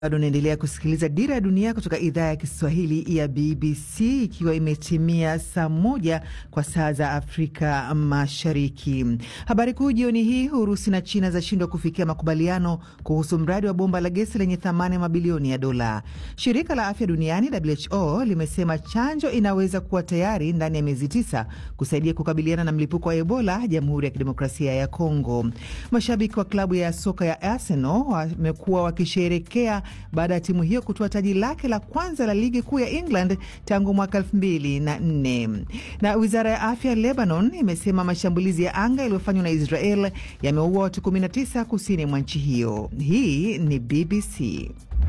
Bado unaendelea kusikiliza Dira ya Dunia kutoka idhaa ya Kiswahili ya BBC, ikiwa imetimia saa moja kwa saa za Afrika Mashariki. Habari kuu jioni hii: Urusi na China zashindwa kufikia makubaliano kuhusu mradi wa bomba la gesi lenye thamani ya mabilioni ya dola. Shirika la Afya Duniani WHO limesema chanjo inaweza kuwa tayari ndani ya miezi tisa kusaidia kukabiliana na mlipuko wa Ebola Jamhuri ya Kidemokrasia ya Kongo. Mashabiki wa klabu ya soka ya Arsenal wamekuwa wakisherekea baada ya timu hiyo kutoa taji lake la kwanza la ligi kuu ya England tangu mwaka elfu mbili na nne. Na wizara ya afya Lebanon imesema mashambulizi ya anga yaliyofanywa na Israel yameua watu 19 kusini mwa nchi hiyo. Hii ni BBC.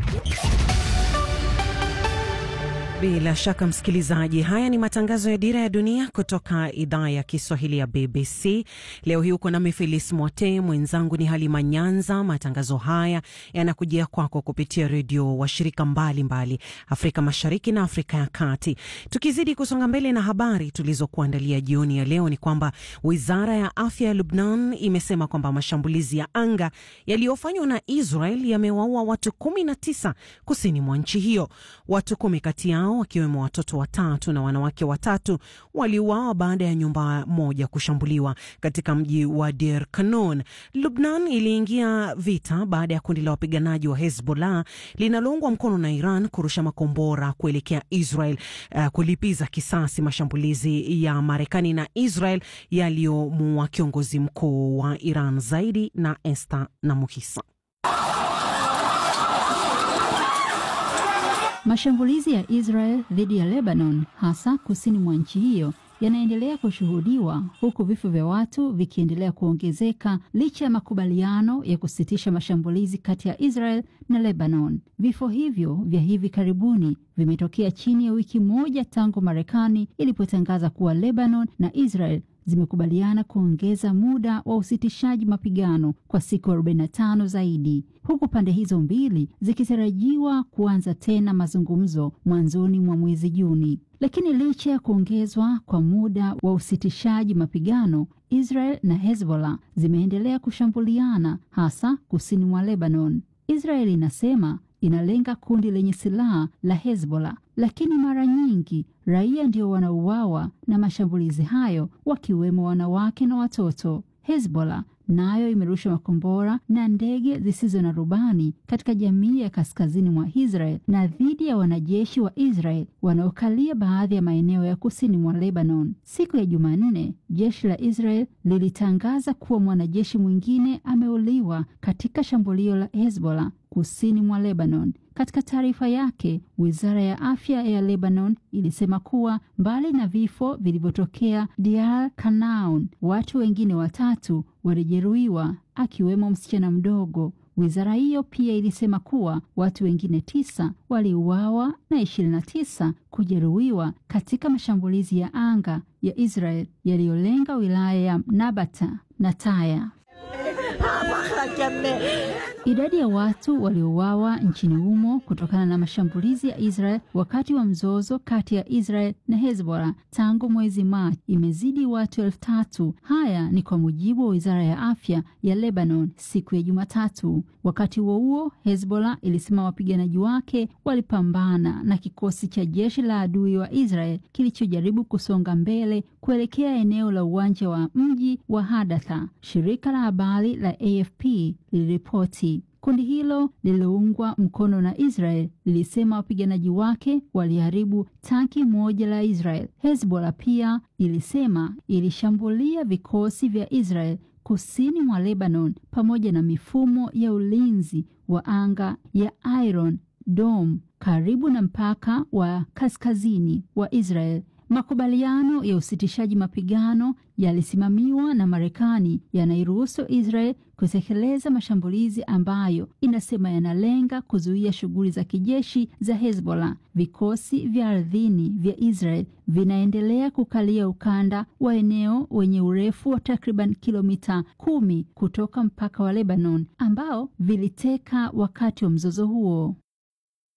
Bila shaka msikilizaji, haya ni matangazo ya Dira ya Dunia kutoka idhaa ya Kiswahili ya BBC. Leo hii uko nami Felis Mwote, mwenzangu ni Halima Nyanza. Matangazo haya yanakujia kwako kupitia redio washirika mbalimbali Afrika Mashariki na Afrika ya Kati. Tukizidi kusonga mbele na habari tulizokuandalia jioni ya leo, ni kwamba wizara ya afya ya Lubnan imesema kwamba mashambulizi ya anga yaliyofanywa na Israel yamewaua watu 19 kusini mwa nchi hiyo. Watu kumi kati yao wakiwemo watoto watatu na wanawake watatu waliuawa baada ya nyumba moja kushambuliwa katika mji wa Deir Kanun. Lubnan iliingia vita baada ya kundi la wapiganaji wa Hezbollah linaloungwa mkono na Iran kurusha makombora kuelekea Israel, uh, kulipiza kisasi mashambulizi ya Marekani na Israel yaliyomuua kiongozi mkuu wa Iran. Zaidi na Esther na Muhisa. Mashambulizi ya Israel dhidi ya Lebanon, hasa kusini mwa nchi hiyo, yanaendelea kushuhudiwa huku vifo vya watu vikiendelea kuongezeka licha ya makubaliano ya kusitisha mashambulizi kati ya Israel na Lebanon. Vifo hivyo vya hivi karibuni vimetokea chini ya wiki moja tangu Marekani ilipotangaza kuwa Lebanon na Israel zimekubaliana kuongeza muda wa usitishaji mapigano kwa siku 45 zaidi, huku pande hizo mbili zikitarajiwa kuanza tena mazungumzo mwanzoni mwa mwezi Juni. Lakini licha ya kuongezwa kwa muda wa usitishaji mapigano, Israel na Hezbollah zimeendelea kushambuliana hasa kusini mwa Lebanon. Israel inasema inalenga kundi lenye silaha la Hezbollah, lakini mara nyingi raia ndio wanauawa na mashambulizi hayo, wakiwemo wanawake na watoto. Hezbollah nayo imerusha makombora na ndege zisizo na rubani katika jamii ya kaskazini mwa Israel na dhidi ya wanajeshi wa Israel wanaokalia baadhi ya maeneo ya kusini mwa Lebanon. Siku ya Jumanne, jeshi la Israel lilitangaza kuwa mwanajeshi mwingine ameuliwa katika shambulio la Hezbollah kusini mwa Lebanon. Katika taarifa yake, wizara ya afya ya Lebanon ilisema kuwa mbali na vifo vilivyotokea Deir Kanaun, watu wengine watatu walijeruhiwa akiwemo msichana mdogo. Wizara hiyo pia ilisema kuwa watu wengine tisa waliuawa na ishirini na tisa kujeruhiwa katika mashambulizi ya anga ya Israel yaliyolenga wilaya ya Nabata na Taya. Idadi ya watu waliouawa nchini humo kutokana na mashambulizi ya Israel wakati wa mzozo kati ya Israel na Hezbollah tangu mwezi Machi imezidi watu elfu tatu. Haya ni kwa mujibu wa wizara ya afya ya Lebanon siku ya Jumatatu. Wakati huo huo, Hezbollah ilisema wapiganaji wake walipambana na kikosi cha jeshi la adui wa Israel kilichojaribu kusonga mbele kuelekea eneo la uwanja wa mji wa Hadatha. Shirika la habari la AFP liliripoti. Kundi hilo lililoungwa mkono na Israel lilisema wapiganaji wake waliharibu tanki moja la Israel. Hezbollah pia ilisema ilishambulia vikosi vya Israel kusini mwa Lebanon pamoja na mifumo ya ulinzi wa anga ya Iron Dome karibu na mpaka wa kaskazini wa Israel. Makubaliano ya usitishaji mapigano yalisimamiwa na Marekani yanairuhusu Israel kutekeleza mashambulizi ambayo inasema yanalenga kuzuia shughuli za kijeshi za Hezbollah. Vikosi vya ardhini vya Israel vinaendelea kukalia ukanda wa eneo wenye urefu wa takriban kilomita kumi kutoka mpaka wa Lebanon ambao viliteka wakati wa mzozo huo.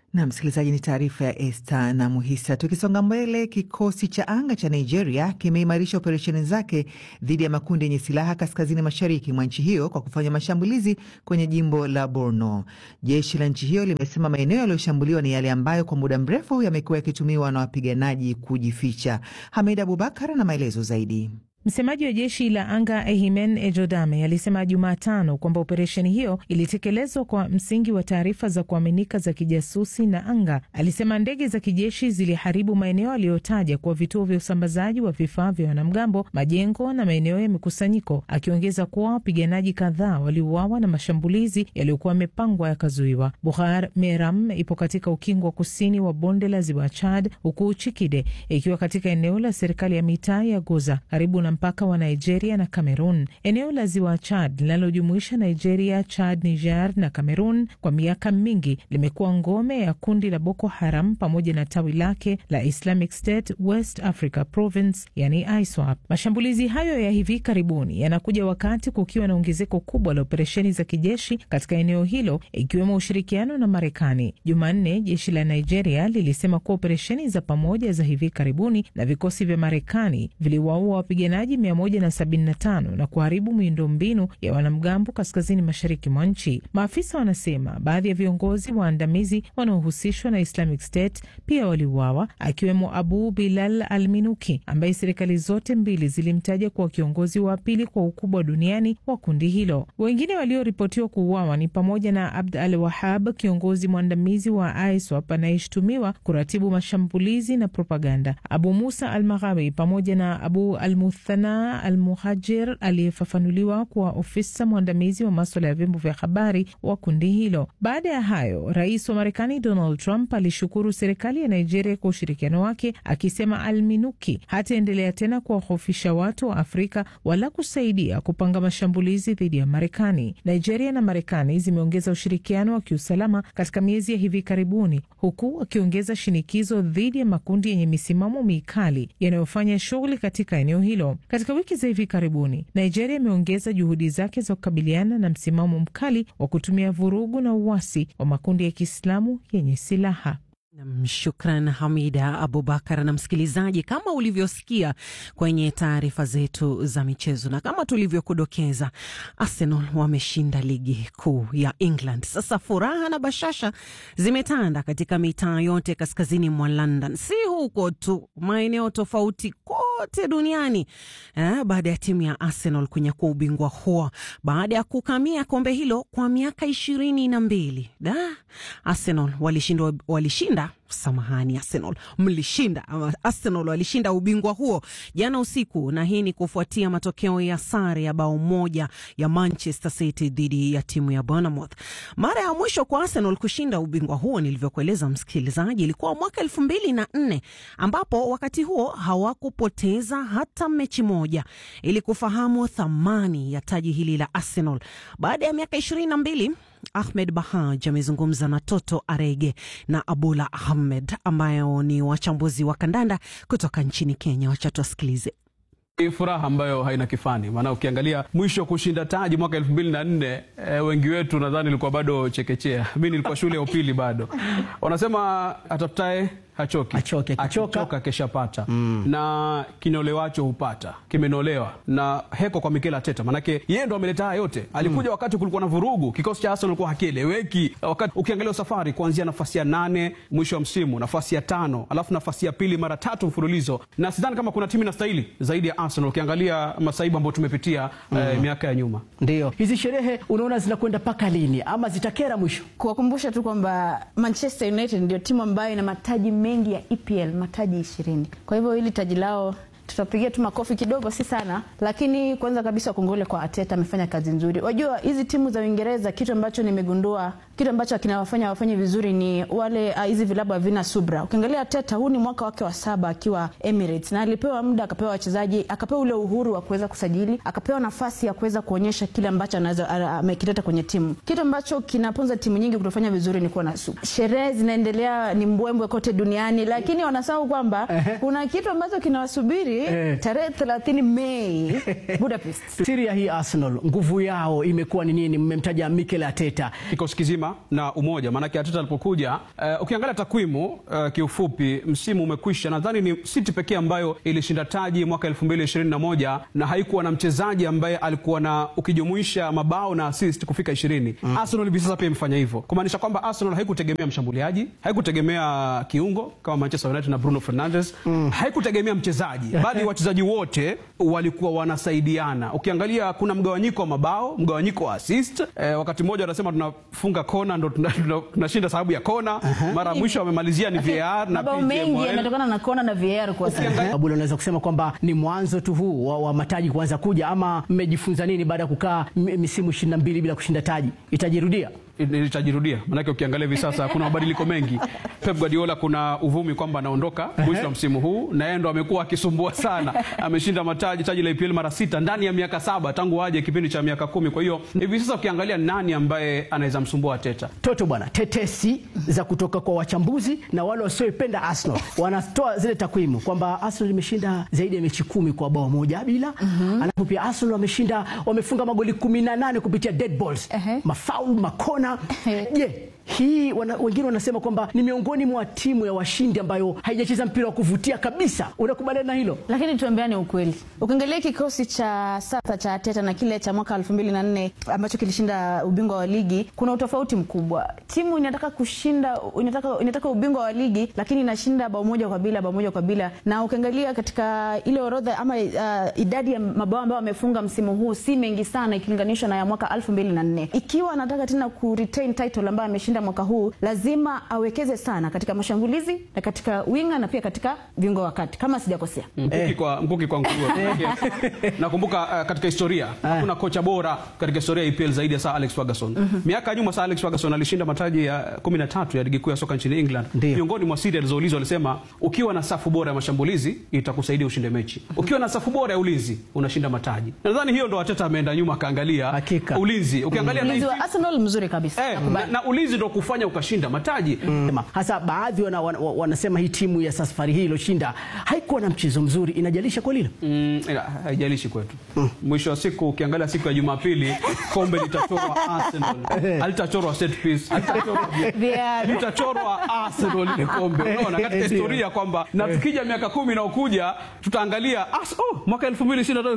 Na msikilizaji, ni taarifa ya Esta na Muhisa. Tukisonga mbele, kikosi cha anga cha Nigeria kimeimarisha operesheni zake dhidi ya makundi yenye silaha kaskazini mashariki mwa nchi hiyo kwa kufanya mashambulizi kwenye jimbo la Borno. Jeshi la nchi hiyo limesema maeneo yaliyoshambuliwa ni yale ambayo kwa muda mrefu yamekuwa yakitumiwa na wapiganaji kujificha. Hamid Abubakar na maelezo zaidi. Msemaji wa jeshi la anga Ehimen Ejodame alisema Jumatano kwamba operesheni hiyo ilitekelezwa kwa msingi wa taarifa za kuaminika za kijasusi na anga. Alisema ndege za kijeshi ziliharibu maeneo aliyotaja kuwa vituo vya usambazaji wa vifaa vya wanamgambo, majengo na maeneo ya mikusanyiko, akiongeza kuwa wapiganaji kadhaa waliuawa na mashambulizi yaliyokuwa yamepangwa yakazuiwa. Buhar Meram ipo katika ukingo wa kusini wa bonde la ziwa Chad, huku Chikide ikiwa katika eneo la serikali ya mitaa ya Goza karibu na mpaka wa Nigeria na Cameroon. Eneo la ziwa Chad linalojumuisha Nigeria, Chad, Niger na Cameroon kwa miaka mingi limekuwa ngome ya kundi la Boko Haram pamoja na tawi lake la Islamic State West Africa Province, yani ISWAP. Mashambulizi hayo ya hivi karibuni yanakuja wakati kukiwa na ongezeko kubwa la operesheni za kijeshi katika eneo hilo, ikiwemo ushirikiano na Marekani. Jumanne, jeshi la Nigeria lilisema kuwa operesheni za pamoja za hivi karibuni na vikosi vya Marekani viliwaua wapiganaji 175 na kuharibu miundombinu ya wanamgambo kaskazini mashariki mwa nchi. Maafisa wanasema baadhi ya viongozi waandamizi wanaohusishwa na Islamic State pia waliuawa, akiwemo Abu Bilal al Minuki ambaye serikali zote mbili zilimtaja kuwa kiongozi wa pili kwa ukubwa duniani wa kundi hilo. Wengine walioripotiwa kuuawa ni pamoja na Abd al Wahab, kiongozi mwandamizi wa ISWAP anayeshutumiwa kuratibu mashambulizi na propaganda, Abu Musa al Maghawi pamoja na Abu al Muthana al Muhajir aliyefafanuliwa kuwa ofisa mwandamizi wa maswala ya vyombo vya habari wa kundi hilo. Baada ya hayo, rais wa Marekani Donald Trump alishukuru serikali ya Nigeria kwa ushirikiano wake, akisema Alminuki hataendelea tena kuwahofisha watu wa Afrika wala kusaidia kupanga mashambulizi dhidi ya Marekani. Nigeria na Marekani zimeongeza ushirikiano wa kiusalama katika miezi ya hivi karibuni, huku wakiongeza shinikizo dhidi ya makundi yenye misimamo mikali yanayofanya shughuli katika eneo hilo. Katika wiki za hivi karibuni, Nigeria imeongeza juhudi zake za kukabiliana na msimamo mkali wa kutumia vurugu na uasi wa makundi ya Kiislamu yenye silaha. Shukran Hamida Abubakar. Na msikilizaji, kama ulivyosikia kwenye taarifa zetu za michezo na kama tulivyokudokeza, Arsenal wameshinda ligi kuu ya England. Sasa furaha na bashasha zimetanda katika mitaa yote kaskazini mwa London, si huko tu, maeneo tofauti kote duniani eh, baada ya timu ya Arsenal kunyakua ubingwa huo baada ya kukamia kombe hilo kwa miaka ishirini na mbili. Da, Arsenal walishinda, walishinda Samahani, Arsenal mlishinda. Arsenal walishinda ubingwa huo jana usiku, na hii ni kufuatia matokeo ya sare ya bao moja ya Manchester City dhidi ya timu ya Bournemouth. Mara ya mwisho kwa Arsenal kushinda ubingwa huo, nilivyokueleza msikilizaji, ilikuwa mwaka elfu mbili na nne ambapo wakati huo hawakupoteza hata mechi moja. Ili kufahamu thamani ya taji hili la Arsenal baada ya miaka ishirini na mbili Ahmed Bahaj amezungumza na Toto Arege na Abula Ahmed ambayo ni wachambuzi wa kandanda kutoka nchini Kenya. Wacha tuwasikilize. Ni furaha ambayo haina kifani, maana ukiangalia mwisho kushinda taji mwaka elfu mbili na nne e, wengi wetu nadhani ilikuwa bado chekechea. Mi nilikuwa shule ya upili bado. Wanasema atafutaye hachoki, Achoke, akichoka. akichoka keshapata mm. na kinolewacho hupata kimenolewa na heko kwa Mikel Arteta, manake yeye ndo ameleta haya yote. Alikuja mm. wakati kulikuwa na vurugu, kikosi cha Arsenal kulikuwa hakieleweki. Wakati ukiangalia safari kuanzia nafasi ya nane mwisho wa msimu, nafasi ya tano, alafu nafasi ya pili mara tatu mfululizo, na sidhani kama kuna timu inastahili zaidi ya Arsenal ukiangalia masaibu ambayo tumepitia mm. eh, miaka ya nyuma. Ndio hizi sherehe unaona zinakwenda mpaka lini, ama zitakera mwisho? Kuwakumbusha tu kwamba Manchester United ndio timu ambayo ina mataji mengi ya EPL, mataji ishirini. Kwa hivyo hili taji lao tutapigia tu makofi kidogo, si sana, lakini kwanza kabisa kongole kwa Arteta, amefanya kazi nzuri. Wajua hizi timu za Uingereza, kitu ambacho nimegundua, kitu ambacho kinawafanya wafanye vizuri ni wale ah, hizi vilabu havina subra. Ukiangalia Arteta, huu ni mwaka wake wa saba akiwa Emirates, na alipewa muda, akapewa wachezaji, akapewa ule uhuru wa kuweza kusajili, akapewa nafasi ya kuweza kuonyesha kile ambacho anaweza ah, amekileta kwenye timu. Kitu ambacho kinaponza timu nyingi kutofanya vizuri ni kuwa na subra. Sherehe zinaendelea, ni mbwembwe kote duniani, lakini wanasahau kwamba kuna kitu ambacho kinawasubiri vizuri Eh. tarehe 30 Mei Budapest. Siri ya hii Arsenal, nguvu yao imekuwa ni nini? Mmemtaja Mikel Arteta. kikosi kizima na umoja. Maanake Arteta alipokuja, uh, ukiangalia takwimu uh, kiufupi, msimu umekwisha. Nadhani ni City pekee ambayo ilishinda taji mwaka 2021 na haikuwa na mchezaji ambaye alikuwa na ukijumuisha mabao na assist kufika 20. Arsenal hivi sasa pia imefanya hivyo, kumaanisha kwamba Arsenal haikutegemea mshambuliaji, haikutegemea kiungo kama Manchester United na Bruno Fernandes, haikutegemea mchezaji, bali wachezaji wote walikuwa wanasaidiana. Ukiangalia kuna mgawanyiko wa mabao, mgawanyiko wa assist. Eh, wakati mmoja wanasema tunafunga kona ndo tunashinda tuna, tunashinda sababu ya kona. Mara ya mwisho wamemalizia ni VAR na Mabao PJ mengi Morel. yametokana na kona na VAR kwa sasa. Abula, unaweza kusema kwamba ni mwanzo tu huu wa, wa mataji kuanza kuja, ama mmejifunza nini baada ya kukaa m- misimu 22 bila kushinda taji? Itajirudia? litajirudia manake ukiangalia hivi sasa kuna mabadiliko mengi. Pep Guardiola kuna uvumi kwamba anaondoka mwisho wa msimu huu, na yeye ndo amekuwa akisumbua sana. Ameshinda mataji taji la EPL mara sita ndani ya miaka saba tangu aje kipindi cha miaka kumi. Kwa hiyo hivi sasa ukiangalia nani ambaye anaweza msumbua Arteta, Toto bwana, tetesi za kutoka kwa wachambuzi na wale wasioipenda Arsenal wanatoa zile takwimu kwamba Arsenal imeshinda zaidi ya mechi kumi kwa bao moja bila. Alafu pia Arsenal wameshinda wamefunga magoli 18 kupitia dead balls, Ehe. mafaul, makona. Je, hii wana, wengine wanasema kwamba ni miongoni mwa timu ya washindi ambayo haijacheza mpira wa kuvutia kabisa. Unakubaliana na hilo? Lakini tuambiane ukweli, ukiangalia kikosi cha sasa cha Arteta na kile cha mwaka 2004 ambacho kilishinda ubingwa wa ligi, kuna utofauti mkubwa. Timu inataka kushinda, inataka, inataka ubingwa wa ligi, lakini inashinda bao moja kwa bila, bao moja kwa bila. Na ukiangalia katika ile orodha ama uh, idadi ya mabao ambayo wamefunga msimu huu si mengi sana ikilinganishwa na ya mwaka 2004. Ikiwa anataka tena ku retain title ambayo ameshinda mwaka huu, lazima awekeze sana katika mashambulizi na katika winga na pia katika viungo wa kati, kama sijakosea. mkuki kwa mkuki kwa nguruwe. Nakumbuka uh, katika historia hakuna kocha bora katika historia ya EPL zaidi ya Sir Alex Ferguson. Miaka ya nyuma Sir Alex Ferguson alishinda mataji ya 13 ya ligi kuu ya soka nchini England. Ndio. Miongoni mwa siri alizoulizwa alisema, ukiwa na safu bora ya mashambulizi itakusaidia ushinde mechi, ukiwa na safu bora ya ulinzi unashinda mataji. Nadhani hiyo ndo Arteta ameenda nyuma akaangalia Hakika. ulinzi. Ukiangalia Ulinzi 19 wa Arsenal mzuri kabisa. eh, na, na ulinzi ndo kufanya ukashinda mataji. Sema, hasa baadhi wana, wana, wanasema hii timu ya safari hii iliyoshinda haikuwa na mchezo mzuri. Inajalisha kwa lile Mm, ila, haijalishi kwetu. Mwisho wa siku ukiangalia siku ya Jumapili kombe litachorwa Arsenal. Halitachorwa set piece, halitachorwa VAR. litachorwa Arsenal ile kombe. Unaona katika Ndio. historia kwamba na tukija miaka kumi inayokuja tutaangalia Ars oh, mwaka 2025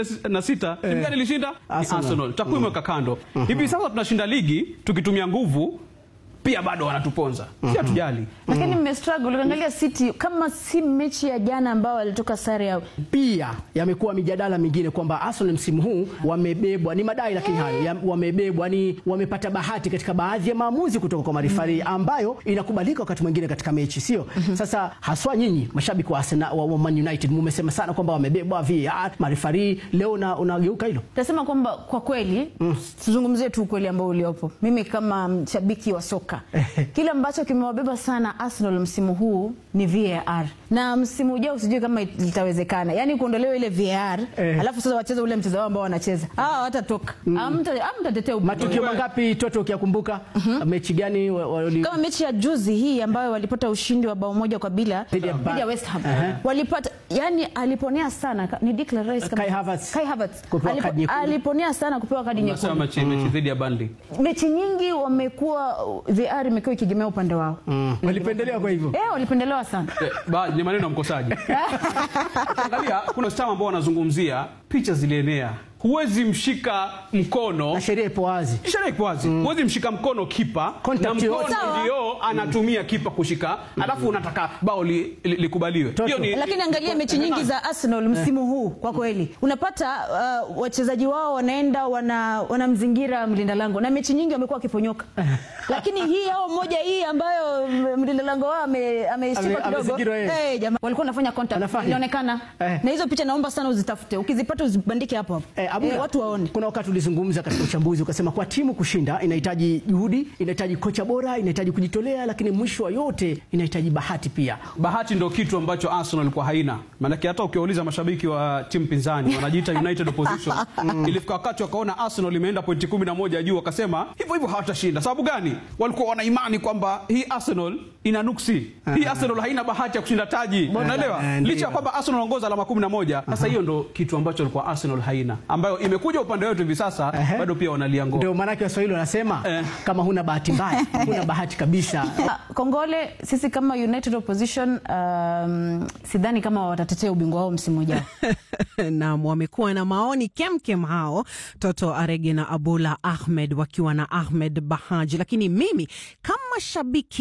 2026 timu gani ilishinda? Ni Arsenal. Arsenal. Takwimu weka kando. Hivi sasa tunashinda ligi tukitumia nguvu pia bado wanatuponza. Si hatujali. Lakini mmestruggle ukiangalia City kama si mechi ya jana ambao walitoka sare ya pia yamekuwa mijadala mingine kwamba Arsenal msimu huu wamebebwa, ni madai lakini hayo ya, wamebebwa ni wamepata bahati katika baadhi ya maamuzi kutoka kwa marifari ambayo inakubalika wakati mwingine katika mechi, sio? Sasa haswa nyinyi mashabiki wa Arsenal wa, wa Man United mumesema sana kwamba wamebebwa VAR marifari, leo na unageuka hilo Tasema kwamba kwa kweli tuzungumzie tu ukweli ambao uliopo. Mimi kama mshabiki wa soka, kile ambacho kimewabeba sana Arsenal msimu huu ni VAR, na msimu ujao sijui kama litawezekana, yaani kuondolewa ile VAR Eh. alafu sasa wacheze ule mchezo wao ambao wanacheza hawa hawatatoka, Hamta- hamtatetea ubingwa. matukio mangapi Toto ukiyakumbuka? mechi gani wa- wali- kama mechi ya juzi hii ambayo walipata ushindi wa bao moja kwa bila Dhidi ya Ba- dhidi ya West Ham Aha. walipata, yani aliponea sana ka- ni Declan Rice kama- Kai Havertz. Kai Havertz. Kupewa Alipo- kadi nyekundu. aliponea sana kupewa kadi Nasema nyekundu. mechi mechi dhidi ya Burnley. Mechi nyingi wamekuwa VR imekuwa ikigemea upande wao walipendelea kwa hivyo eh, walipendelewa sana Eh, ba- ni maneno ya mkosaji. Angalia, kuna stama ambao wanazungumzia picha zilienea, huwezi mshika mkono na sheria ipo wazi. sheria iko wazi, huwezi mshika mkono kipa Contact na mkono yoyote. Sawa. ndio anatumia kipa kushika, alafu unataka bao li- li- likubaliwe. Toto. Hiyo ni lakini angalia mechi nyingi za Arsenal msimu huu kwa kweli unapata uh, wachezaji wao wanaenda wana wanamzingira mlinda lango na mechi nyingi wamekuwa wakiponyoka, lakini hii au moja hii ambayo m- mlinda lango wao ame- ameshikwa Ame- kidogo amezingirwa yeye. eh, jamaa walikuwa wanafanya contact, Wanafanya. inaonekana Eh. na hizo picha naomba sana uzitafute, ukizipata uzibandike hapo hapo Eh, Abdullah, eh, watu waone. Kuna wakati ulizungumza katika uchambuzi ukasema kwa timu kushinda inahitaji juhudi, inahitaji kocha bora, inahitaji kujitolea, lakini mwisho wa yote inahitaji bahati pia. bahati ndo kitu ambacho Arsenal ilikuwa haina. Maanake hata ukiwauliza mashabiki wa timu pinzani wanajiita United Opposition, ilifika wakati wakaona Arsenal imeenda pointi kumi na moja juu, wakasema hivyo hivyo hawatashinda. Sababu gani? Walikuwa wana imani kwamba hii Arsenal Arsenal ina nuksi. Hii Arsenal haina bahati ya kushinda taji. Unaelewa? Eh, ndio. Licha ya kwamba Arsenal anaongoza alama 11. Sasa hiyo ndo kitu ambacho alikuwa Arsenal haina. Ambayo imekuja upande wetu hivi sasa Ehe. bado pia wanalia ngoma. Ndio maanake Waswahili wanasema Eh. kama huna bahati mbaya huna bahati kabisa. Ah, Kongole, sisi kama United Opposition um, sidhani kama watatetea ubingwa wao msimu ujao. Naam, wamekuwa na maoni kemkem hao Toto Arege na Abula Ahmed wakiwa na Ahmed Bahaji, lakini mimi kama shabiki